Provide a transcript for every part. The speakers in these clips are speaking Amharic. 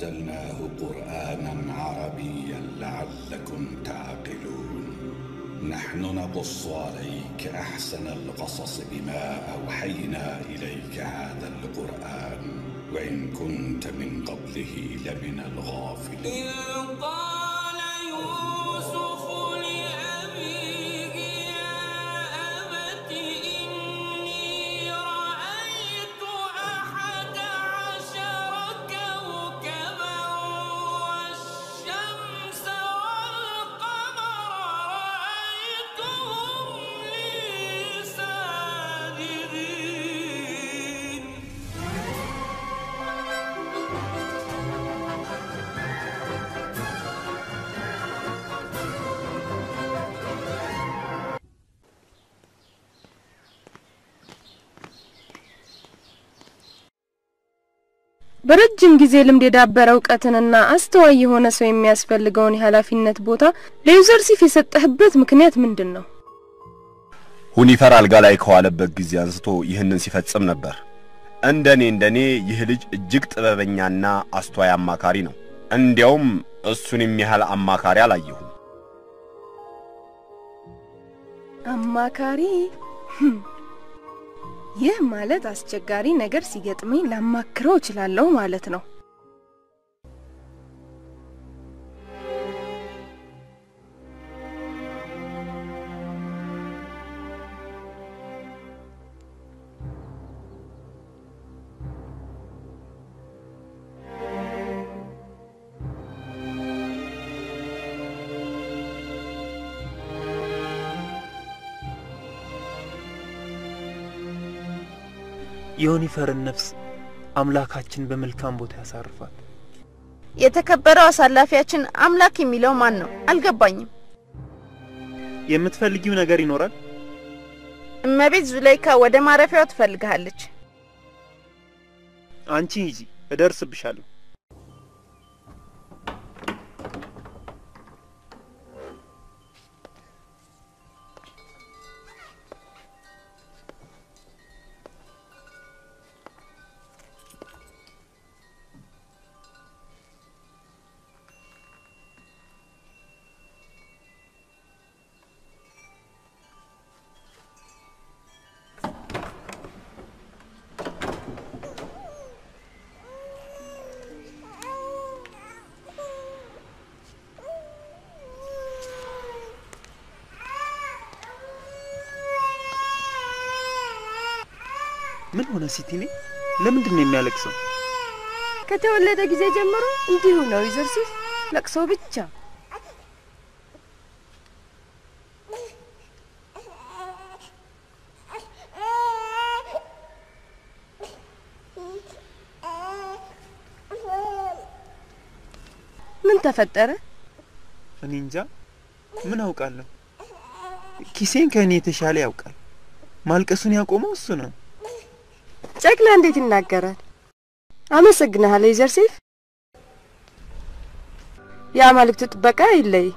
ونزلناه قرآنا عربيا لعلكم تعقلون نحن نقص عليك أحسن القصص بما أوحينا إليك هذا القرآن وإن كنت من قبله لمن الغافلين إذ قال يوسف لأبيه يا أبت إني رأيت أحد عشر كوكبا والشمس والقمر رأيتهم لي ساجدين በረጅም ጊዜ ልምድ የዳበረ እውቀትንና አስተዋይ የሆነ ሰው የሚያስፈልገውን የኃላፊነት ቦታ ለዩዘርሲፍ የሰጠህበት ምክንያት ምንድን ነው? ሁኒፈር አልጋ ላይ ከዋለበት ጊዜ አንስቶ ይህንን ሲፈጽም ነበር። እንደኔ እንደኔ ይህ ልጅ እጅግ ጥበበኛና አስተዋይ አማካሪ ነው። እንዲያውም እሱን የሚያህል አማካሪ አላየሁም። አማካሪ ህም። ይህ ማለት አስቸጋሪ ነገር ሲገጥመኝ ላማክረው እችላለሁ ማለት ነው። የዩኒፈርን ነፍስ አምላካችን በመልካም ቦታ ያሳርፋል። የተከበረው አሳላፊያችን አምላክ የሚለው ማን ነው? አልገባኝም። የምትፈልጊው ነገር ይኖራል? እመቤት ዙለይካ ወደ ማረፊያው ትፈልግሃለች። አንቺ ሂጂ፣ እደርስብሻለሁ። ምን ሆነ ሲቲኔ? ለምንድን ነው የሚያለቅሰው? ከተወለደ ጊዜ ጀምሮ እንዲሁ ነው ዩዘርሲፍ፣ ለቅሶ ብቻ። ምን ተፈጠረ? እኔ እንጃ፣ ምን አውቃለሁ። ኪሴን ከእኔ የተሻለ ያውቃል። ማልቀሱን ያቆመው እሱ ነው። ጨቅላ እንዴት ይናገራል? አመሰግንሃለሁ ዩዘርሲፍ። የአማልክት ጥበቃ ይለይ።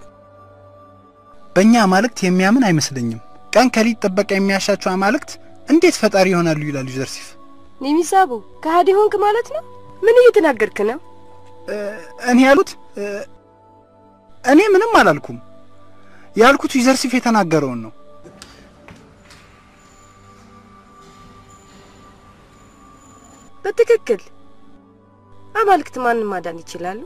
በእኛ አማልክት የሚያምን አይመስለኝም። ቀን ከሊት ጥበቃ የሚያሻቸው አማልክት እንዴት ፈጣሪ ይሆናሉ? ይላል ዩዘርሲፍ። ኒሚሳቡ ከሃዲ ሆንክ ማለት ነው? ምን እየተናገርክ ነው? እኔ ያሉት እኔ ምንም አላልኩም። ያልኩት ዩዘርሲፍ የተናገረውን ነው። በትክክል አማልክት ማንን ማዳን ይችላሉ?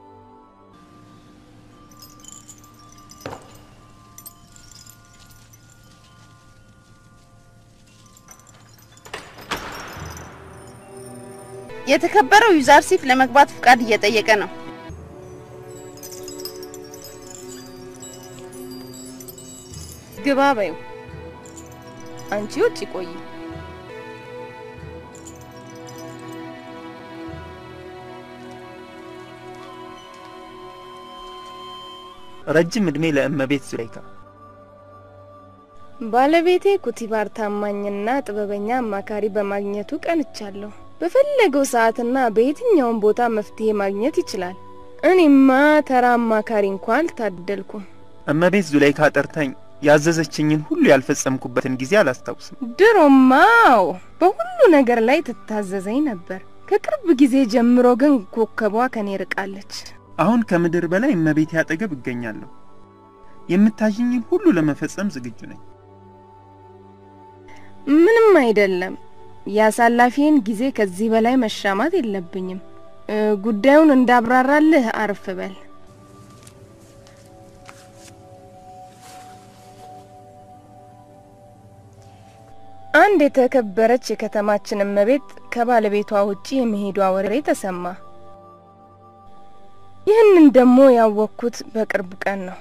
የተከበረው ዩዛርሲፍ ለመግባት ፍቃድ እየጠየቀ ነው። ግባ በይው። አንቺ ውጭ ቆይ። ረጅም ዕድሜ ለእመቤት ዙሌይካ። ባለቤቴ ኩቲባር ታማኝና ጥበበኛ አማካሪ በማግኘቱ ቀንቻለሁ። በፈለገው ሰዓትና በየትኛውም ቦታ መፍትሄ ማግኘት ይችላል። እኔማ ተራ አማካሪ እንኳን አልታደልኩም። እመቤት ዙሌይካ ጠርታኝ ያዘዘችኝን ሁሉ ያልፈጸምኩበትን ጊዜ አላስታውስም። ድሮማው በሁሉ ነገር ላይ ትታዘዘኝ ነበር። ከቅርብ ጊዜ ጀምሮ ግን ኮከቧ ከኔ ርቃለች። አሁን ከምድር በላይ እመቤቴ አጠገብ እገኛለሁ። የምታዥኝን ሁሉ ለመፈጸም ዝግጁ ነኝ። ምንም አይደለም። የአሳላፊን ጊዜ ከዚህ በላይ መሻማት የለብኝም። እ፣ ጉዳዩን እንዳብራራልህ አርፍ በል። አንድ የተከበረች የከተማችን እመቤት ከባለቤቷ ውጪ የመሄዷ ወሬ ተሰማ። ይህንን ደግሞ ያወቅኩት በቅርብ ቀን ነው።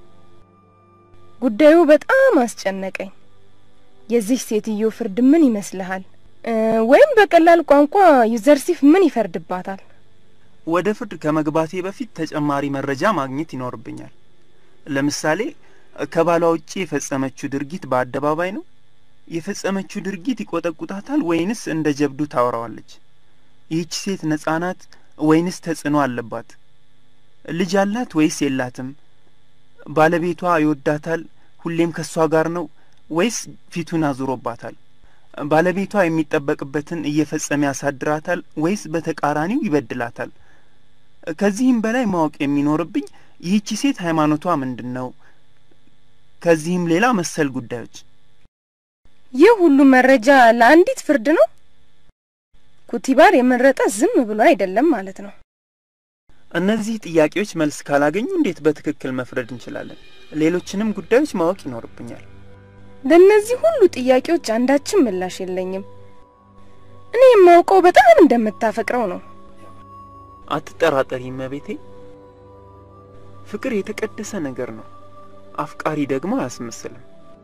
ጉዳዩ በጣም አስጨነቀኝ። የዚህ ሴትዮ ፍርድ ምን ይመስልሃል? እ፣ ወይም በቀላል ቋንቋ ዩዘርሲፍ ምን ይፈርድባታል? ወደ ፍርድ ከመግባቴ በፊት ተጨማሪ መረጃ ማግኘት ይኖርብኛል። ለምሳሌ ከባሏ ውጪ የፈጸመችው ድርጊት በአደባባይ ነው? የፈጸመችው ድርጊት ይቆጠቁጣታል ወይንስ እንደ ጀብዱ ታወራዋለች? ይህች ሴት ነጻ ናት ወይንስ ተጽዕኖ አለባት? ልጅ አላት ወይስ የላትም? ባለቤቷ ይወዳታል፣ ሁሌም ከእሷ ጋር ነው ወይስ ፊቱን አዙሮባታል? ባለቤቷ የሚጠበቅበትን እየፈጸመ ያሳድራታል ወይስ በተቃራኒው ይበድላታል? ከዚህም በላይ ማወቅ የሚኖርብኝ ይህቺ ሴት ሃይማኖቷ ምንድን ነው? ከዚህም ሌላ መሰል ጉዳዮች ይህ ሁሉ መረጃ ለአንዲት ፍርድ ነው? ኩቲባር የመረጠ ዝም ብሎ አይደለም ማለት ነው። እነዚህ ጥያቄዎች መልስ ካላገኙ እንዴት በትክክል መፍረድ እንችላለን? ሌሎችንም ጉዳዮች ማወቅ ይኖርብኛል። ለእነዚህ ሁሉ ጥያቄዎች አንዳችም ምላሽ የለኝም። እኔ የማውቀው በጣም እንደምታፈቅረው ነው። አትጠራጠሪ እመቤቴ። ፍቅር የተቀደሰ ነገር ነው። አፍቃሪ ደግሞ አያስመስልም።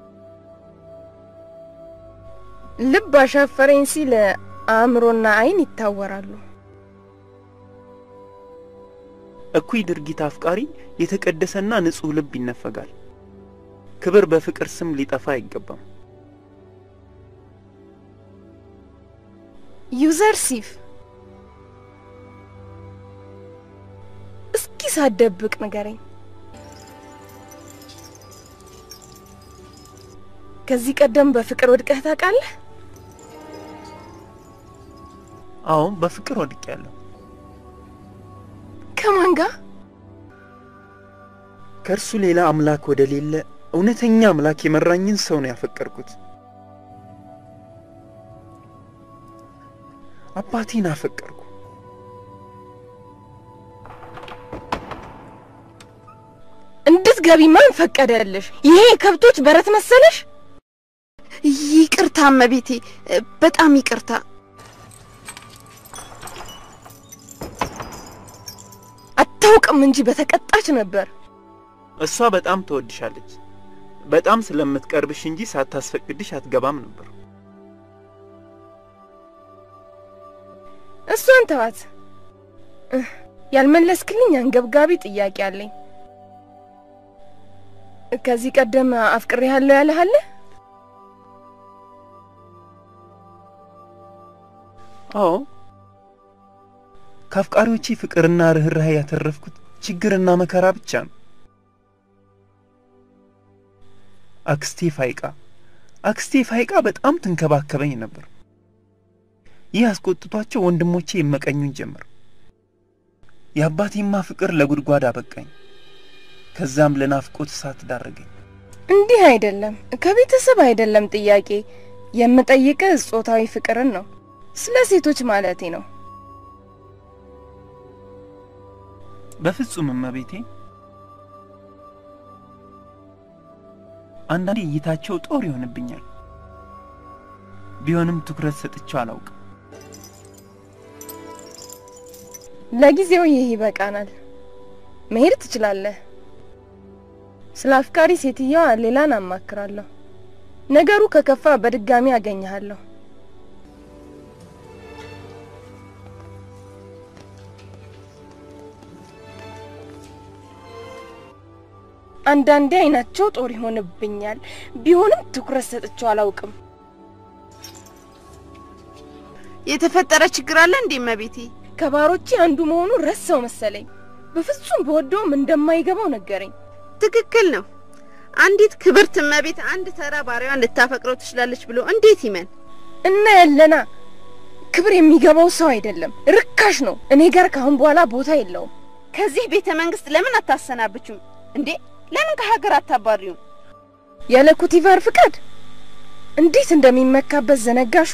ልብ አሻፈረኝ ሲል አእምሮና ዓይን ይታወራሉ። እኩይ ድርጊት አፍቃሪ የተቀደሰና ንጹሕ ልብ ይነፈጋል። ክብር በፍቅር ስም ሊጠፋ አይገባም። ዩዘርሲፍ እስኪ ሳትደብቅ ንገረኝ። ከዚህ ቀደም በፍቅር ወድቀህ ታውቃለህ? አዎ በፍቅር ወድቄያለሁ። ከማን ጋር? ከእርሱ ሌላ አምላክ ወደ ሌለ እውነተኛ አምላክ የመራኝን ሰው ነው ያፈቀርኩት። አባቴን አፈቀርኩ። እንድትገቢ ማን ፈቀደልሽ? ይሄ የከብቶች በረት መሰለሽ? ይቅርታ እመቤቴ፣ በጣም ይቅርታ። አታውቅም እንጂ በተቀጣች ነበር። እሷ በጣም ትወድሻለች። በጣም ስለምትቀርብሽ እንጂ ሳታስፈቅድሽ አትገባም ነበር። እሷን ተዋት። እህ፣ ያልመለስክልኝ አንገብጋቢ ጥያቄ አለኝ። ከዚህ ቀደም አፍቅሬሃለሁ ያለህ አለ? አዎ ከአፍቃሪዎቼ ፍቅርና ርኅራኄ ያተረፍኩት ችግርና መከራ ብቻ ነው። አክስቴ ፋይቃ አክስቴ ፋይቃ በጣም ትንከባከበኝ ነበር። ይህ አስቆጥቷቸው ወንድሞቼ ይመቀኙኝ ጀመር። የአባቴማ ፍቅር ለጉድጓድ አበቃኝ። ከዛም ለናፍቆት እሳት ዳረገኝ። እንዲህ አይደለም፣ ከቤተሰብ አይደለም ጥያቄ የምጠይቅህ ጾታዊ ፍቅርን ነው። ስለ ሴቶች ማለቴ ነው። በፍጹም እመቤቴ። አንዳንዴ እይታቸው ጦር ይሆንብኛል። ቢሆንም ትኩረት ሰጥቼው አላውቅም። ለጊዜው ይህ ይበቃናል። መሄድ ትችላለህ። ስለ አፍቃሪ ሴትየዋ ሌላን አማክራለሁ። ነገሩ ከከፋ በድጋሚ አገኘሃለሁ። አንዳንዴ አይናቸው ጦር ይሆንብኛል። ቢሆንም ትኩረት ሰጥቼው አላውቅም። የተፈጠረ ችግር አለ እንዴ እመቤቴ? ከባሮቼ አንዱ መሆኑ ረሳው መሰለኝ። በፍጹም በወደውም እንደማይገባው ነገረኝ። ትክክል ነው። አንዲት ክብርት እመቤት አንድ ተራ ባሪያዋን ልታፈቅረው ትችላለች ብሎ እንዴት ይመን? እና ያለና ክብር የሚገባው ሰው አይደለም፣ ርካሽ ነው። እኔ ጋር ከአሁን በኋላ ቦታ የለውም። ከዚህ ቤተ መንግስት ለምን አታሰናብችም እንዴ? ለምን ከሀገር አታባሪውም? ያለ ኩቲቫር ፍቃድ እንዴት እንደሚመካበት ዘነጋሹ።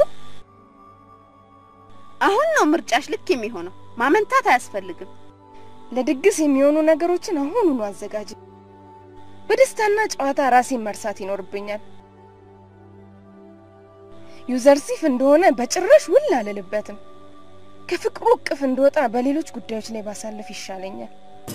አሁን ነው ምርጫሽ ልክ የሚሆነው። ማመንታት አያስፈልግም። ለድግስ የሚሆኑ ነገሮችን አሁኑኑ አዘጋጅ። በደስታና ጨዋታ ራሴን መርሳት ይኖርብኛል። ዩዘርሲፍ እንደሆነ በጭራሽ ውል አልልበትም። ከፍቅሩ እቅፍ እንደወጣ በሌሎች ጉዳዮች ላይ ባሳለፍ ይሻለኛል።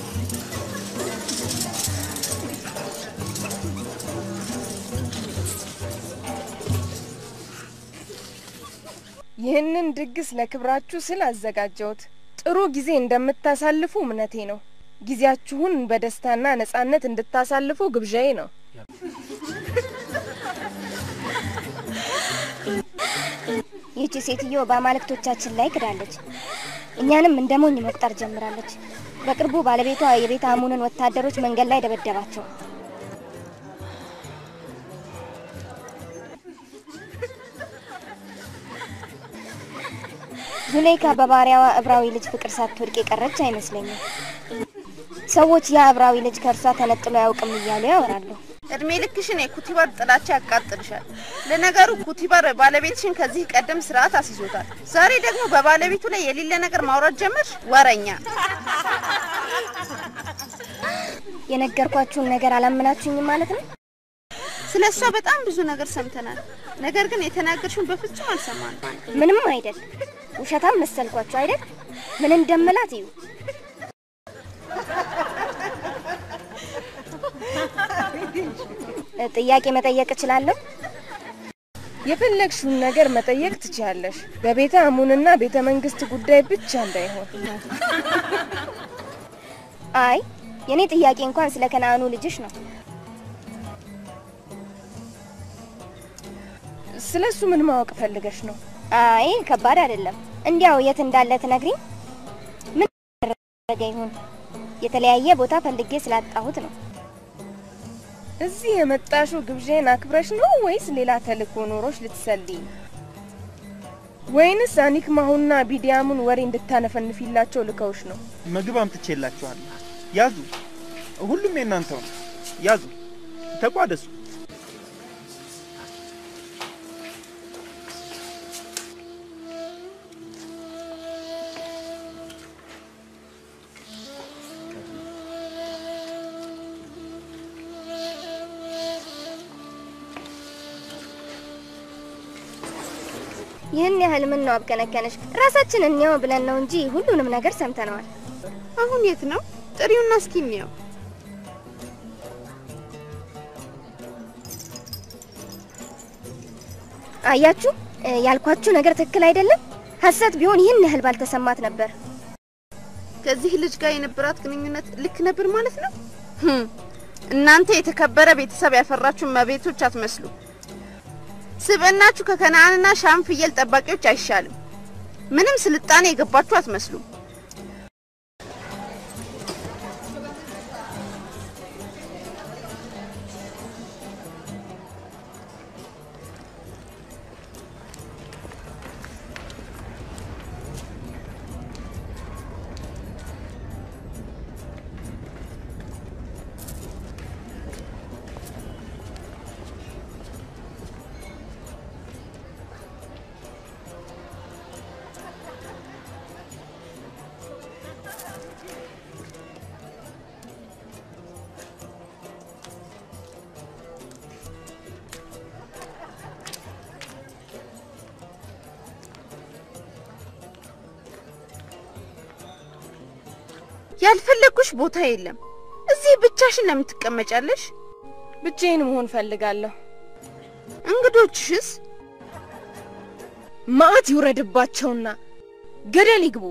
ይህንን ድግስ ለክብራችሁ ስል አዘጋጀሁት። ጥሩ ጊዜ እንደምታሳልፉ እምነቴ ነው። ጊዜያችሁን በደስታና ነጻነት እንድታሳልፉ ግብዣዬ ነው። ይህቺ ሴትዮ በአማልክቶቻችን ላይ ክዳለች። እኛንም እንደ ሞኝ መቁጠር ጀምራለች። በቅርቡ ባለቤቷ የቤተ አሙንን ወታደሮች መንገድ ላይ ደበደባቸው። ዙሌይካ በባሪያዋ እብራዊ ልጅ ፍቅር ሳትወድቅ የቀረች አይመስለኝም። ሰዎች ያ እብራዊ ልጅ ከእርሷ ተነጥሎ አያውቅም እያሉ ያወራሉ። እድሜ ልክሽን የኩቲባር ጥላቻ ያቃጥልሻል። ለነገሩ ኩቲባር ባለቤትሽን ከዚህ ቀደም ስርዓት አስይዞታል። ዛሬ ደግሞ በባለቤቱ ላይ የሌለ ነገር ማውራት ጀመርሽ። ወረኛ! የነገርኳችሁን ነገር አላመናችሁኝም ማለት ነው? ስለ እሷ በጣም ብዙ ነገር ሰምተናል። ነገር ግን የተናገርሽውን በፍጹም አልሰማንም። ምንም አይደል። ውሸታም መሰልኳችሁ አይደል? ምን እንደምላት እዩ። ጥያቄ መጠየቅ እችላለሁ? የፈለግሽውን ነገር መጠየቅ ትችያለሽ። በቤተ አሙንና ቤተ መንግስት ጉዳይ ብቻ እንዳይሆን። አይ የኔ ጥያቄ እንኳን ስለ ከነአኑ ልጅሽ ነው። ስለ እሱ ምን ማወቅ ፈልገሽ ነው? አይ ከባድ አይደለም። እንዲያው የት እንዳለ ትነግሪኝ? ምን ያደረገ ይሁን? የተለያየ ቦታ ፈልጌ ስላጣሁት ነው። እዚህ የመጣሽው ግብዣን አክብረሽ ነው ወይስ ሌላ ተልእኮ ኖሮሽ ልትሰልይ? ወይንስ አኒክማሁና ቢዲያሙን ወሬ እንድታነፈንፊላቸው ልከውሽ ነው? ምግብ አምጥቼላችኋለሁ። ያዙ፣ ሁሉም የእናንተው ነው። ያዙ፣ ተቋደሱ። ይህን ያህል ምን ነው አብከነከነሽ? ራሳችን እንየው ብለን ነው እንጂ ሁሉንም ነገር ሰምተነዋል። አሁን የት ነው? ጥሪውና እስኪ እንየው። አያችሁ፣ ያልኳችሁ ነገር ትክክል አይደለም። ሐሰት ቢሆን ይህን ያህል ባልተሰማት ነበር። ከዚህ ልጅ ጋር የነበራት ግንኙነት ልክ ነበር ማለት ነው። ህም፣ እናንተ የተከበረ ቤተሰብ ያፈራችሁ መቤቶች አትመስሉ። ስብዕናችሁ ከከነአንና ሻም ፍየል ጠባቂዎች አይሻልም። ምንም ስልጣኔ የገባችሁ አትመስሉም። ያልፈለጉሽ ቦታ የለም። እዚህ ብቻሽን ለምን ትቀመጫለሽ? ብቻዬን መሆን ፈልጋለሁ። እንግዶችሽስ? መዓት ይውረድባቸውና ገደል ይግቡ።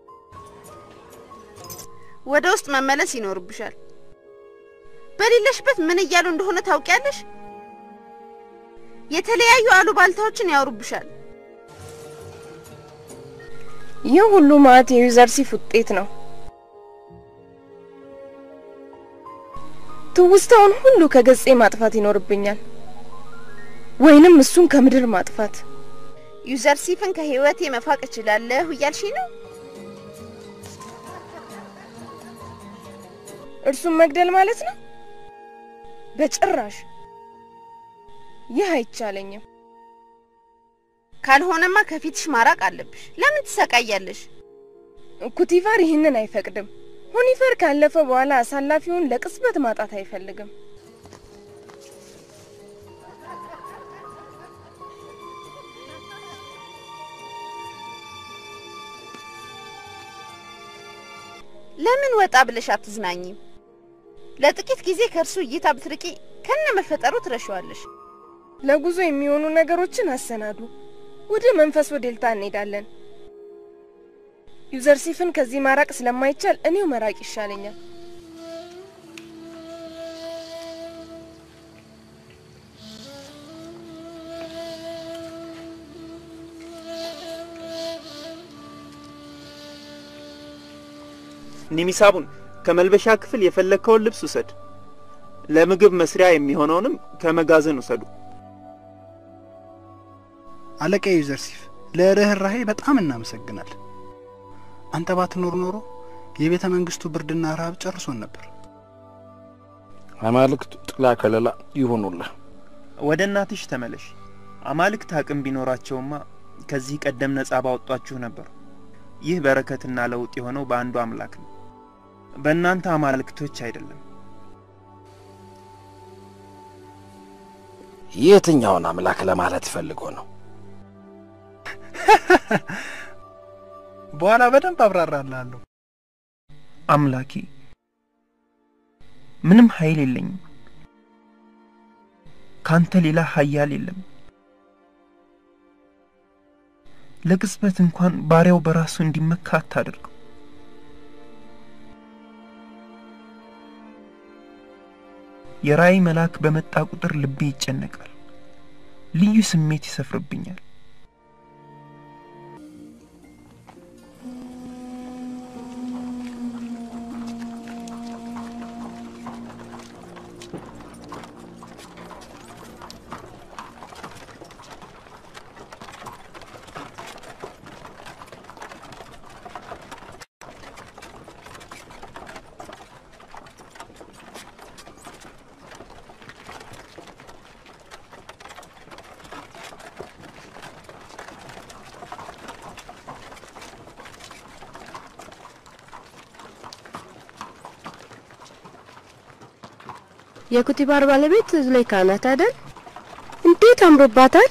ወደ ውስጥ መመለስ ይኖርብሻል። በሌለሽበት ምን እያሉ እንደሆነ ታውቂያለሽ? የተለያዩ አሉባልታዎችን ያወሩብሻል። ይህ ሁሉ መዓት የዩዘርሲፍ ውጤት ነው። ትውስታውን ሁሉ ከገጼ ማጥፋት ይኖርብኛል፣ ወይንም እሱን ከምድር ማጥፋት። ዩዘርሲፍን ከህይወቴ መፋቅ እችላለሁ እያልሽኝ ነው? እርሱን መግደል ማለት ነው? በጭራሽ ይህ አይቻለኝም። ካልሆነማ ከፊትሽ ማራቅ አለብሽ። ለምን ትሰቃያለሽ? ኩቲፋር ይህንን አይፈቅድም። ሁኒፈር ካለፈ በኋላ አሳላፊውን ለቅጽበት ማጣት አይፈልግም። ለምን ወጣ ብለሽ አትዝናኝም? ለጥቂት ጊዜ ከእርሱ እይታ ብትርቂ ከነ መፈጠሩ ትረሺዋለሽ። ለጉዞ የሚሆኑ ነገሮችን አሰናዱ። ወደ መንፈስ ወዴልታ እንሄዳለን። ዩዘርሲፍን ከዚህ ማራቅ ስለማይቻል እኔው መራቅ ይሻለኛል። ኒሚሳቡን ከመልበሻ ክፍል የፈለግከውን ልብስ ውሰድ። ለምግብ መስሪያ የሚሆነውንም ከመጋዘን ውሰዱ። አለቃ ዩዘርሲፍ ለርኅራሄ በጣም እናመሰግናል። አንተ ባትኖር ኖሮ የቤተ መንግስቱ ብርድና ረሃብ ጨርሶን ነበር። አማልክት ጥላ ከለላ ይሆኑልህ። ወደ እናትሽ ተመለሽ። አማልክት አቅም ቢኖራቸውማ ከዚህ ቀደም ነጻ ባወጧችሁ ነበር። ይህ በረከትና ለውጥ የሆነው በአንዱ አምላክ ነው፣ በእናንተ አማልክቶች አይደለም። የትኛውን አምላክ ለማለት ፈልጎ ነው? በኋላ በደንብ አብራራላለሁ። አምላኬ ምንም ኃይል የለኝም። ካንተ ሌላ ኃያል የለም። ለቅጽበት እንኳን ባሪያው በራሱ እንዲመካ አታደርገው። የራእይ መልአክ በመጣ ቁጥር ልቤ ይጨነቃል፣ ልዩ ስሜት ይሰፍርብኛል። የኩቲባር ባለቤት ዙሌይካ ናት አይደል? እንዴት አምሮባታል!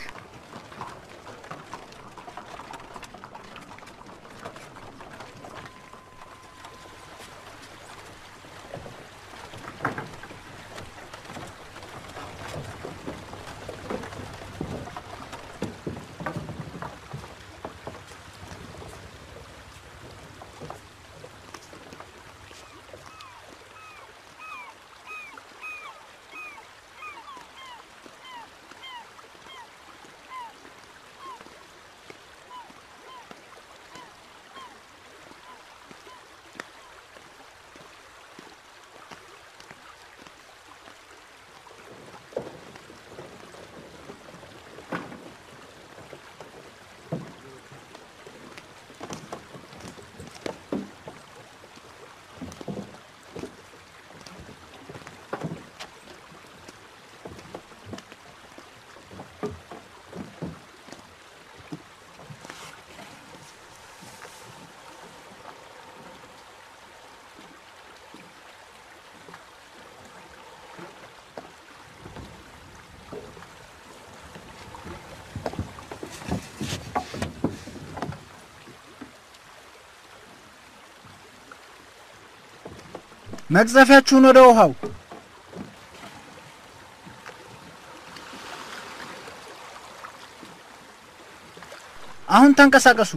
መቅዘፊያችሁን ወደ ውሃው አሁን ተንቀሳቀሱ።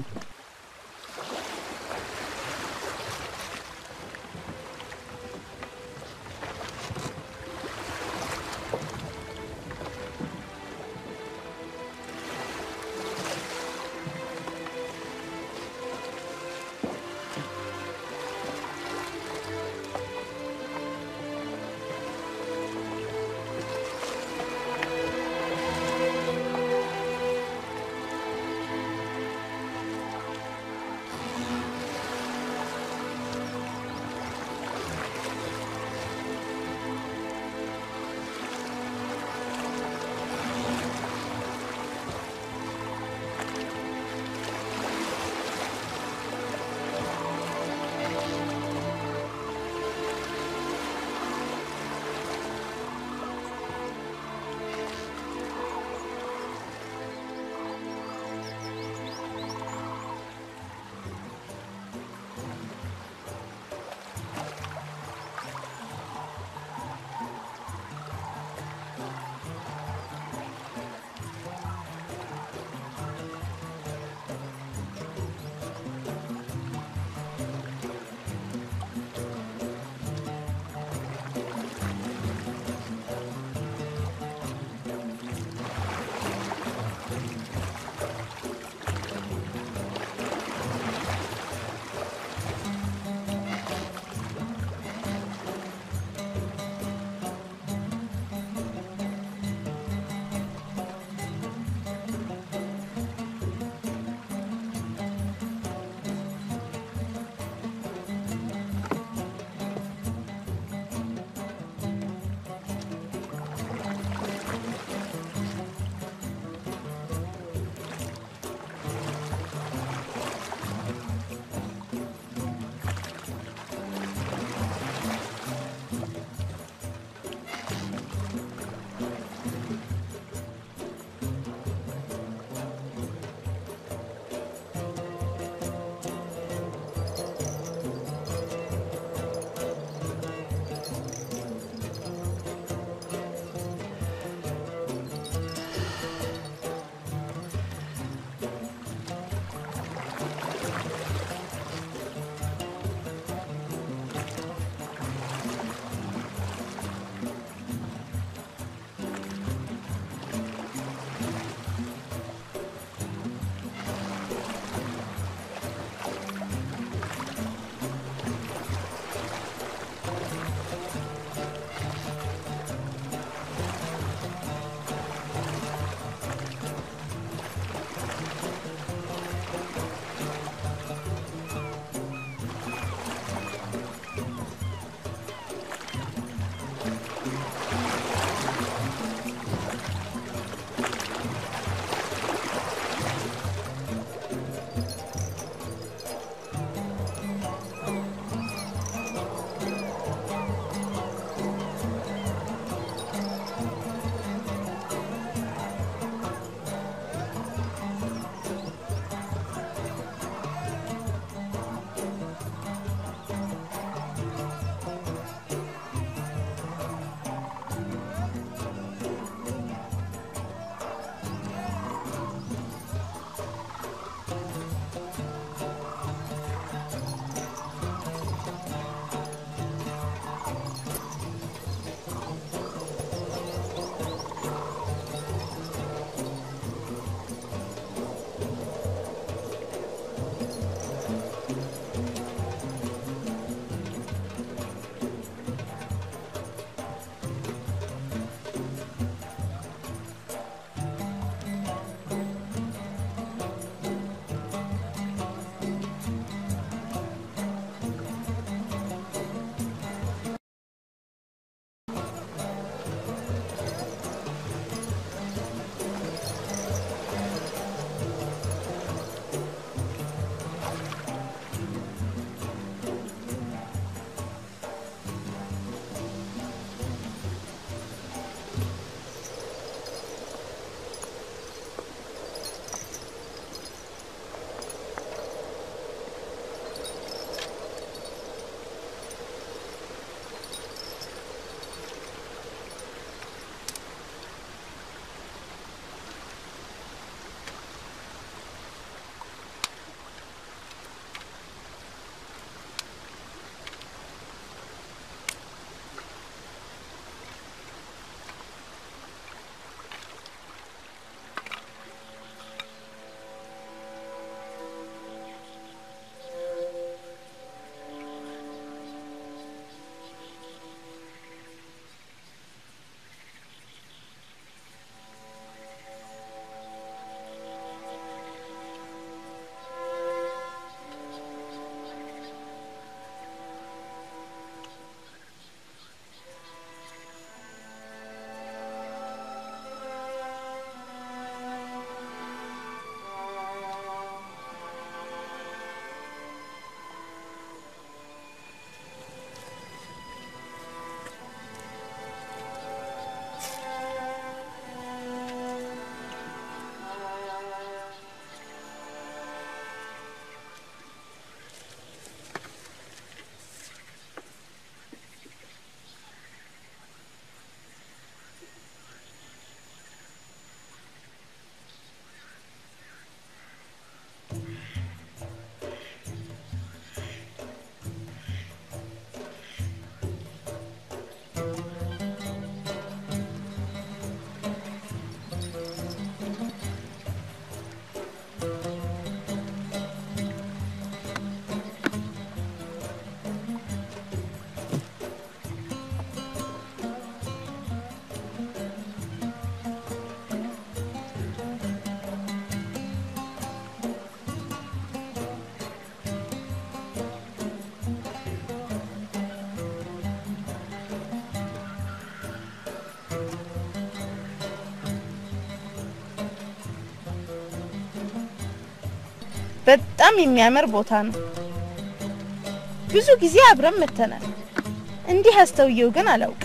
በጣም የሚያምር ቦታ ነው። ብዙ ጊዜ አብረን መተናል። እንዲህ አስተውየው ግን አላውቅም።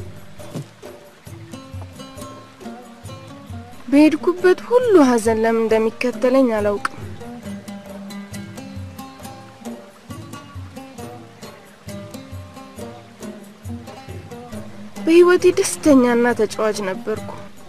በሄድኩበት ሁሉ ሀዘን ለምን እንደሚከተለኝ አላውቅም። በህይወቴ ደስተኛና ተጫዋች ነበርኩ።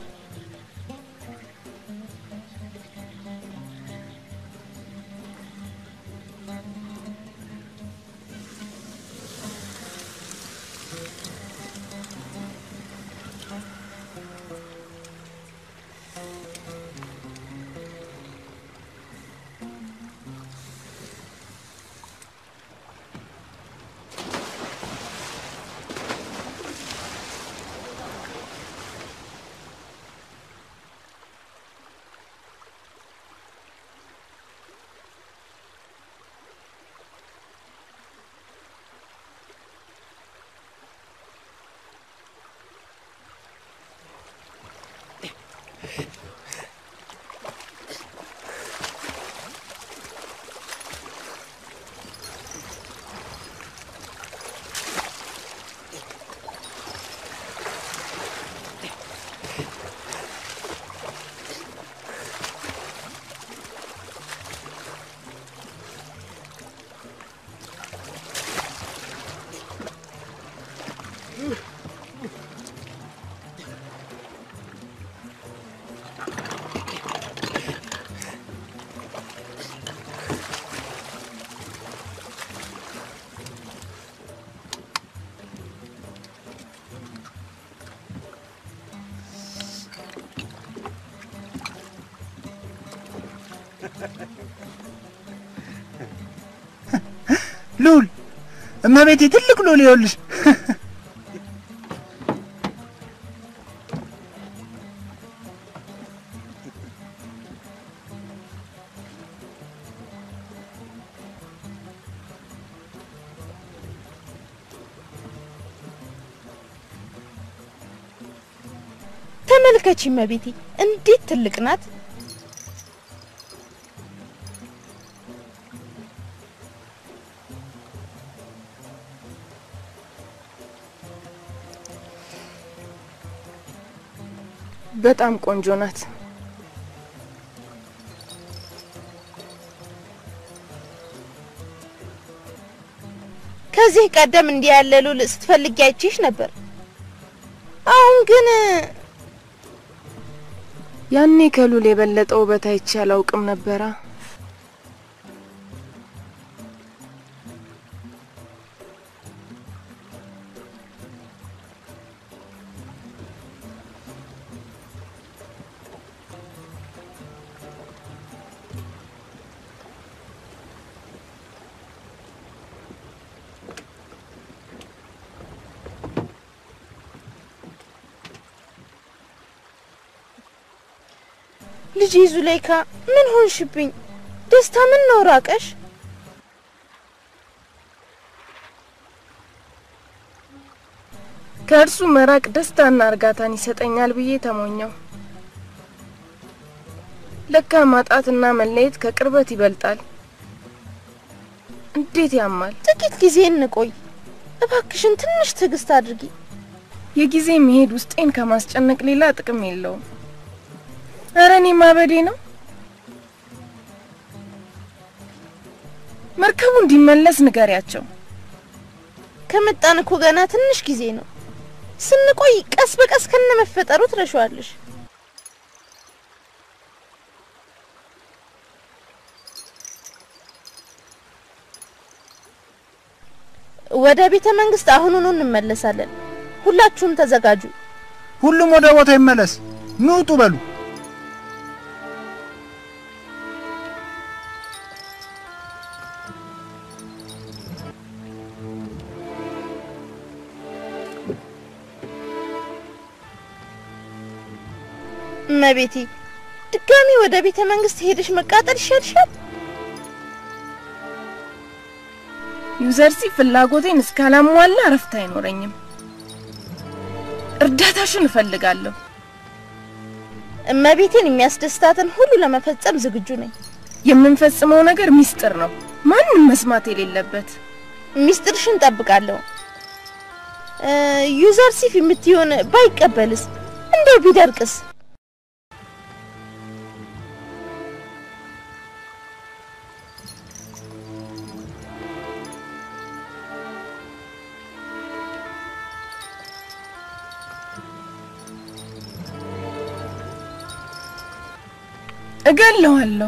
ሉል እመቤቴ፣ ትልቅ ሉል ይኸውልሽ። ተመልከቺ እመቤቴ፣ እንዴት ትልቅ ናት! በጣም ቆንጆ ናት። ከዚህ ቀደም እንዲህ ያለ ሉል ስትፈልጊ አይቼሽ ነበር። አሁን ግን ያኔ ከሉል የበለጠ ውበት አይቼ አላውቅም ነበራ። ልጄ ዙሌይካ ምን ሆንሽብኝ? ደስታ ምን ነው ራቀሽ? ከእርሱ መራቅ ደስታና እርጋታን ይሰጠኛል ብዬ ተሞኘው። ለካ ማጣትና መለየት ከቅርበት ይበልጣል። እንዴት ያማል! ጥቂት ጊዜ እንቆይ እባክሽን፣ ትንሽ ትዕግስት አድርጊ። የጊዜ መሄድ ውስጤን ከማስጨነቅ ሌላ ጥቅም የለውም። እረ እኔ ማበዴ ነው። መርከቡ እንዲመለስ ንገሪያቸው። ከመጣን እኮ ገና ትንሽ ጊዜ ነው። ስንቆይ ቀስ በቀስ ከነ መፈጠሩ ትረሻዋለሽ። ወደ ቤተ መንግስት አሁኑኑ እንመለሳለን። ሁላችሁም ተዘጋጁ። ሁሉም ወደ ቦታ ይመለስ። ኑ ውጡ በሉ። እመቤቴ ድጋሚ ወደ ቤተ መንግስት ሄደሽ መቃጠል ይሻልሻል። ዩዘርሲ ፍላጎቴን እስካላሟላ እረፍት አይኖረኝም። እርዳታሽን እፈልጋለሁ። እመቤቴን የሚያስደስታትን ሁሉ ለመፈጸም ዝግጁ ነኝ። የምንፈጽመው ነገር ሚስጥር ነው፣ ማንም መስማት የሌለበት። ሚስጥርሽን ጠብቃለሁ። ዩዘር ሲፍ የምትሆን ባይቀበልስ? እንደው ቢደርቅስ? እገለዋለሁ።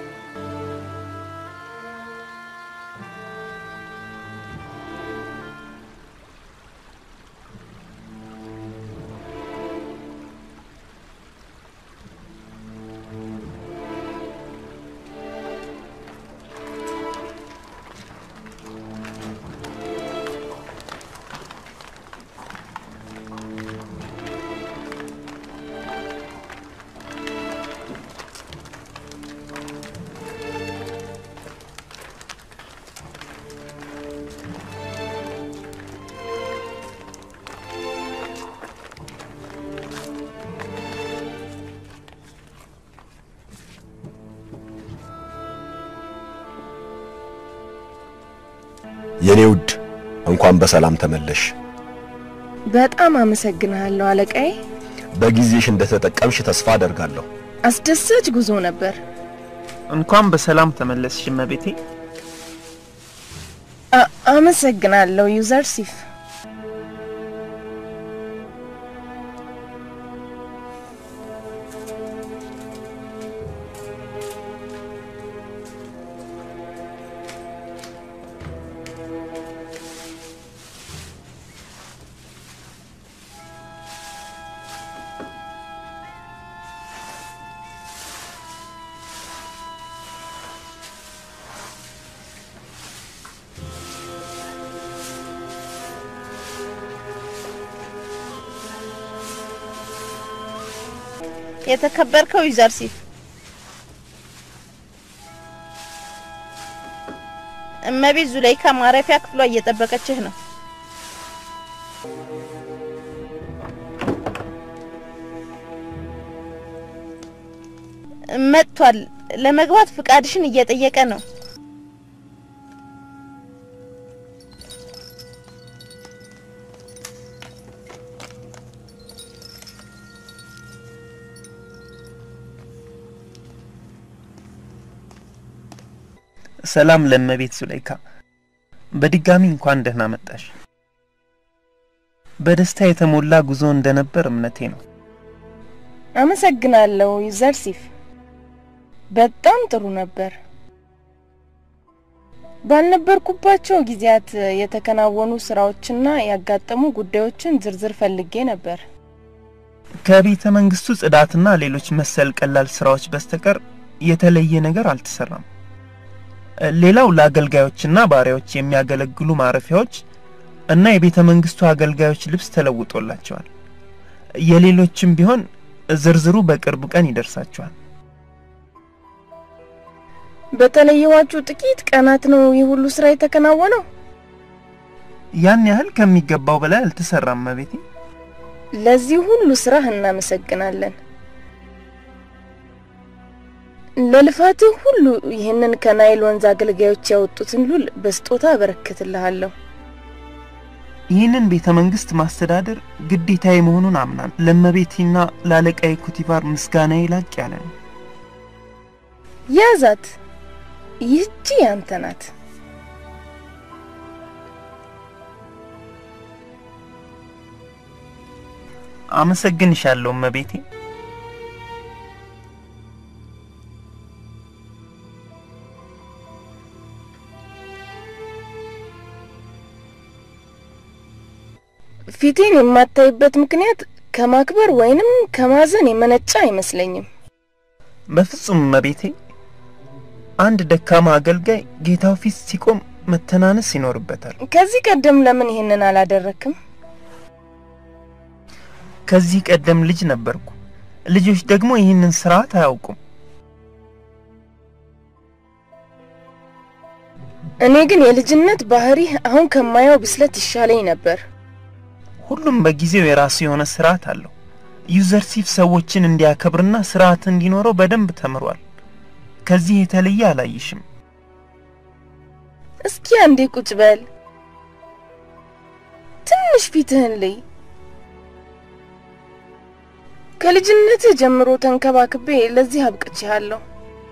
የኔ ውድ እንኳን በሰላም ተመለሽ። በጣም አመሰግንሃለሁ አለቃዬ። በጊዜሽ እንደተጠቀምሽ ተስፋ አደርጋለሁ። አስደሳች ጉዞ ነበር። እንኳን በሰላም ተመለስሽ እመቤቴ። አ- አመሰግናለሁ ዩዘር ሲፍ። የተከበርከው ዩዘር ሲፍ እመቤት ዙለይካ ማረፊያ ክፍሏ እየጠበቀችህ ነው። መጥቷል። ለመግባት ፍቃድሽን እየጠየቀ ነው። ሰላም ለእመቤት ዙለይካ፣ በድጋሚ እንኳን ደህና መጣሽ። በደስታ የተሞላ ጉዞ እንደነበር እምነቴ ነው። አመሰግናለሁ ዩዘር ሲፍ። በጣም ጥሩ ነበር። ባልነበርኩባቸው ጊዜያት የተከናወኑ ስራዎችና ያጋጠሙ ጉዳዮችን ዝርዝር ፈልጌ ነበር። ከቤተ መንግስቱ ጽዳትና ሌሎች መሰል ቀላል ስራዎች በስተቀር የተለየ ነገር አልተሰራም። ሌላው ለአገልጋዮችና ባሪያዎች የሚያገለግሉ ማረፊያዎች እና የቤተ መንግስቱ አገልጋዮች ልብስ ተለውጦላቸዋል። የሌሎችም ቢሆን ዝርዝሩ በቅርብ ቀን ይደርሳቸዋል። በተለየዋችሁ ጥቂት ቀናት ነው ይህ ሁሉ ስራ የተከናወነው? ያን ያህል ከሚገባው በላይ አልተሰራም እመቤቴ። ለዚህ ሁሉ ስራህ እናመሰግናለን። ለልፋትህ ሁሉ ይህንን ከናይል ወንዝ አገልጋዮች ያወጡትን ሉል በስጦታ አበረክትልሃለሁ። ይህንን ቤተ መንግስት ማስተዳደር ግዴታዬ መሆኑን አምናል። ለእመቤቴና ለአለቃዬ ኩቲቫር ምስጋናዬ ላቅ ያለ ነው። ያዛት፣ ይህቺ ያንተ ናት። አመሰግንሻለሁ እመቤቴ። ፊቴን የማታይበት ምክንያት ከማክበር ወይንም ከማዘን የመነጨ አይመስለኝም። በፍጹም እመቤቴ። አንድ ደካማ አገልጋይ ጌታው ፊት ሲቆም መተናነስ ይኖርበታል። ከዚህ ቀደም ለምን ይህንን አላደረክም? ከዚህ ቀደም ልጅ ነበርኩ። ልጆች ደግሞ ይህንን ስርዓት አያውቁም። እኔ ግን የልጅነት ባህሪህ አሁን ከማየው ብስለት ይሻለኝ ነበር። ሁሉም በጊዜው የራሱ የሆነ ስርዓት አለው። ዩዘርሲፍ ሰዎችን እንዲያከብርና ስርዓት እንዲኖረው በደንብ ተምሯል። ከዚህ የተለየ አላይሽም። እስኪ አንዴ ቁጭ በል፣ ትንሽ ፊትህን ልይ። ከልጅነትህ ጀምሮ ተንከባክቤ ለዚህ አብቅቼሃለሁ።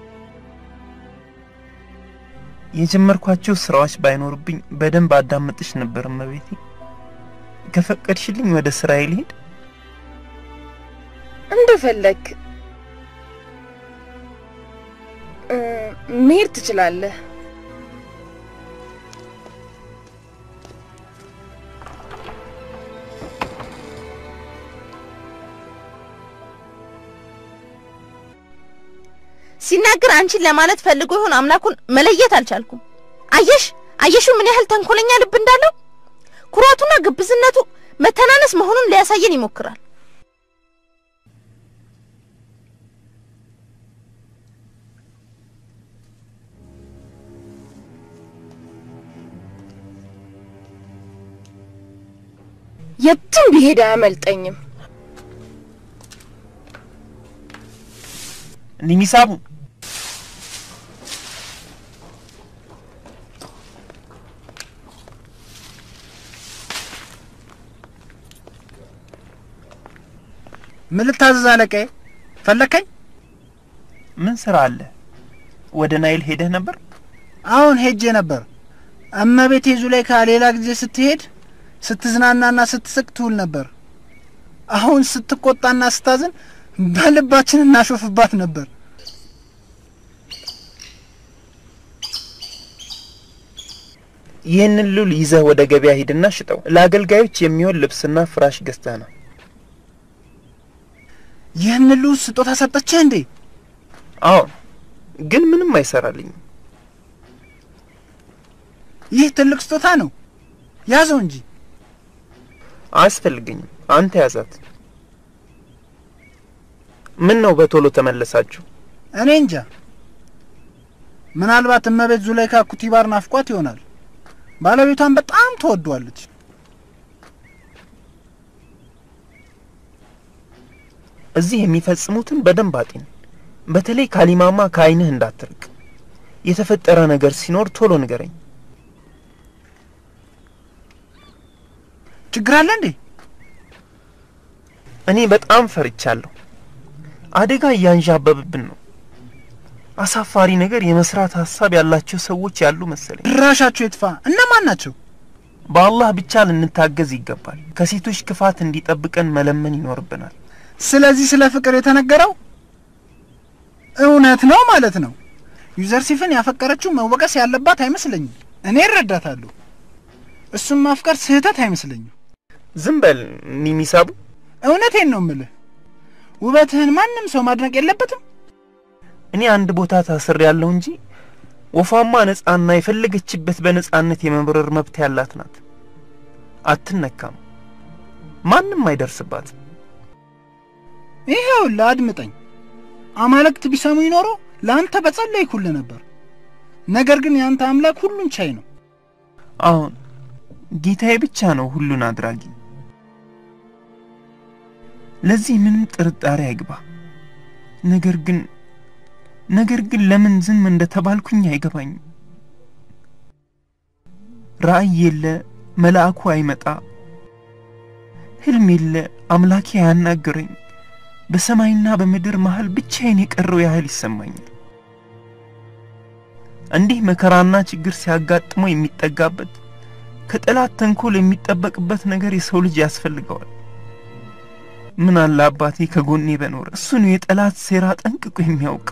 የጀመርኳቸው ስራዎች ባይኖርብኝ በደንብ አዳምጥሽ ነበር እመቤቴ። ከፈቀድሽልኝ ወደ ስራዬ ልሄድ። እንደፈለግ እ፣ መሄድ ትችላለህ። ሲናገር አንቺን ለማለት ፈልጎ ይሆን አምላኩን መለየት አልቻልኩም። አየሽ አየሹ ምን ያህል ተንኮለኛ ልብ እንዳለው። ኩራቱና ግብዝነቱ መተናነስ መሆኑን ሊያሳየን ይሞክራል። የትም ቢሄድ አያመልጠኝም። ኒሚሳቡ ምን ልታዘዝ አለቃዬ? ፈለከኝ? ምን ስራ አለ? ወደ ናይል ሄደህ ነበር? አሁን ሄጄ ነበር። እመቤቴ ዙሌይካ ሌላ ጊዜ ስትሄድ ስትዝናናና ስትስቅ ትውል ነበር። አሁን ስትቆጣና ስታዝን በልባችን እናሾፍባት ነበር። ይህንን ሉል ይዘህ ወደ ገበያ ሂድና ሽጠው። ለአገልጋዮች የሚሆን ልብስና ፍራሽ ገዝተህ ነው። ይህን ሉ ስጦታ ሰጠችህ እንዴ? አዎ፣ ግን ምንም አይሰራልኝም። ይህ ትልቅ ስጦታ ነው። ያዘው እንጂ። አያስፈልገኝም። አንተ ያዛት። ምን ነው በቶሎ ተመለሳችሁ? እኔ እንጃ። ምናልባት እመቤት ዙሌይካ ኩቲባር ናፍቋት ይሆናል። ባለቤቷን በጣም ትወዷለች። እዚህ የሚፈጽሙትን በደንብ አጢን። በተለይ ካሊማማ ከዓይንህ እንዳትርቅ። የተፈጠረ ነገር ሲኖር ቶሎ ንገረኝ። ችግር አለ እንዴ? እኔ በጣም ፈርቻለሁ። አደጋ እያንዣበብብን ነው። አሳፋሪ ነገር የመስራት ሀሳብ ያላቸው ሰዎች ያሉ መሰለኝ። ድራሻቸው የጥፋ። እነማን ናቸው? በአላህ ብቻ ልንታገዝ ይገባል። ከሴቶች ክፋት እንዲጠብቀን መለመን ይኖርብናል። ስለዚህ ስለ ፍቅር የተነገረው እውነት ነው ማለት ነው። ዩዘርሲፍን ያፈቀረችው መወቀስ ያለባት አይመስለኝም። እኔ እረዳታለሁ። እሱም ማፍቀር ስህተት አይመስለኝም። ዝም በል ኒሚሳቡ። እውነቴን ነው ምልህ። ውበትህን ማንም ሰው ማድነቅ የለበትም። እኔ አንድ ቦታ ታስር ያለው እንጂ ወፏማ ነጻና የፈለገችበት በነጻነት የመብረር መብት ያላት ናት። አትነካም፣ ማንም አይደርስባትም። ይኸውልህ አድምጠኝ። አማልክት ቢሰሙ ይኖሮ ለአንተ በጸለይኩልህ ነበር። ነገር ግን የአንተ አምላክ ሁሉን ቻይ ነው። አሁን ጌታዬ ብቻ ነው ሁሉን አድራጊ። ለዚህ ምንም ጥርጣሬ አይግባ። ነገር ግን ነገር ግን ለምን ዝም እንደተባልኩኝ አይገባኝም። ራእይ የለ፣ መልአኩ አይመጣ፣ ህልም የለ፣ አምላኬ አያናግረኝ። በሰማይና በምድር መሃል ብቻዬን የቀረው ያህል ይሰማኛል። እንዲህ መከራና ችግር ሲያጋጥመው የሚጠጋበት ከጠላት ተንኮል የሚጠበቅበት ነገር የሰው ልጅ ያስፈልገዋል። ምን አለ አባቴ ከጎኔ በኖረ። እሱ ነው የጠላት ሴራ ጠንቅቆ የሚያውቅ።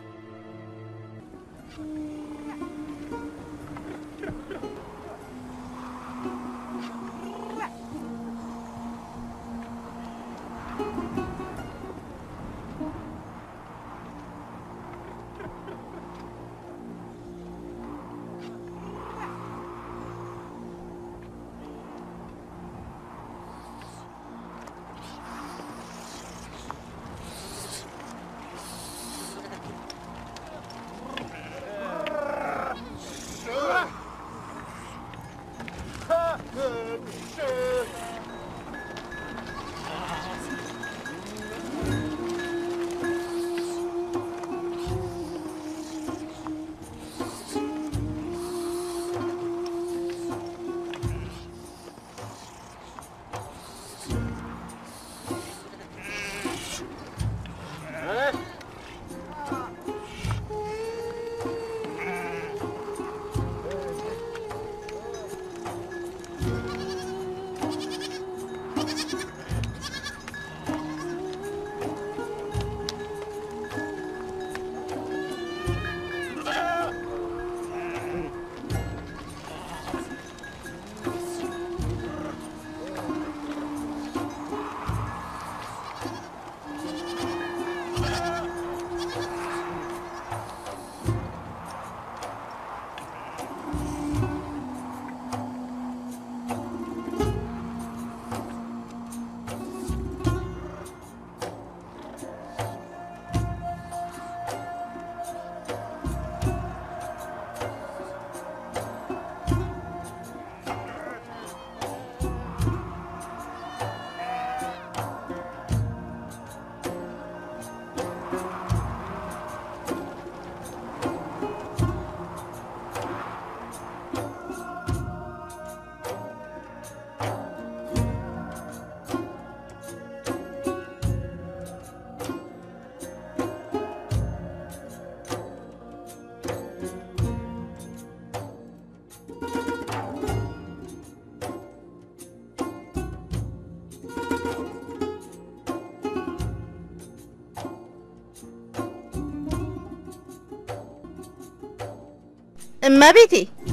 እመቤቴ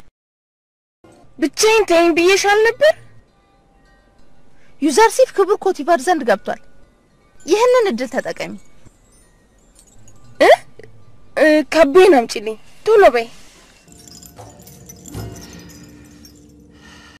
ብቻዬን ተይኝ ብዬሻል ነበር። ዩዘርሲፍ ክቡር ኮቲቫር ዘንድ ገብቷል። ይህንን እድል ተጠቀሚ። እ ካቤን አምጪልኝ ቶሎ በይ።